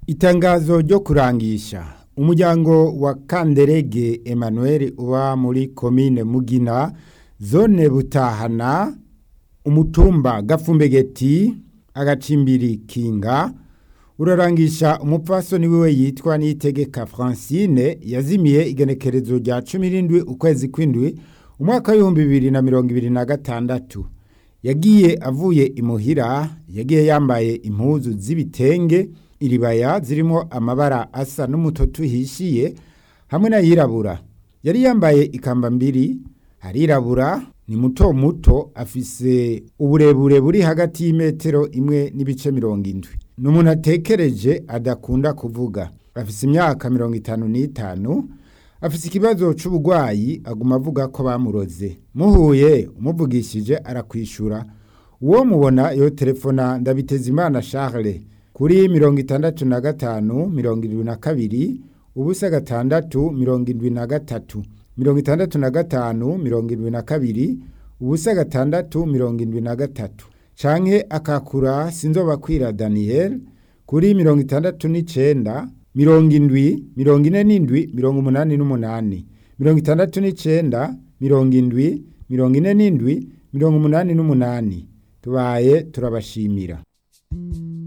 Itangazo ryo kurangisha umuryango wa Kanderege Emmanuel uba muri komine Mugina zone Butahana umutumba Gafumbegeti agacimbiri Kinga urarangisha umupfasoni wiwe yitwa Niyitegeka Francine yazimiye igenekerezo rya 17 ukwezi kw'indwi umwaka w'ibihumbi bibiri na mirongo ibiri na gatandatu yagiye avuye imuhira yagiye yambaye impuzu z'ibitenge iribaya zirimo amabara asa n'umutoto uhishiye hamwe n'ayirabura yari yambaye ikamba mbiri arirabura ni muto muto afise uburebure buri hagati y'imetero imwe n'ibice mirongo indwi ni umuntu atekereje adakunda kuvuga afise imyaka mirongo itanu n'itanu afise ikibazo c'uburwayi aguma avuga ko bamuroze muhuye umuvugishije arakwishura uwo mubona yo telefona ndabiteza imana Charles kuri mirongo itandatu na gatanu mirongo irindwi na kabiri ubusa gatandatu mirongo irindwi na gatatu mirongo itandatu na gatanu mirongo irindwi na kabiri ubusa gatandatu mirongo irindwi na gatatu canke akakura sinzobakwira Daniel kuri mirongo itandatu n'icenda mirongo indwi mirongo ine n'indwi mirongo umunani n'umunani mirongo itandatu n'icenda mirongo indwi mirongo ine n'indwi mirongo umunani n'umunani tubaye turabashimira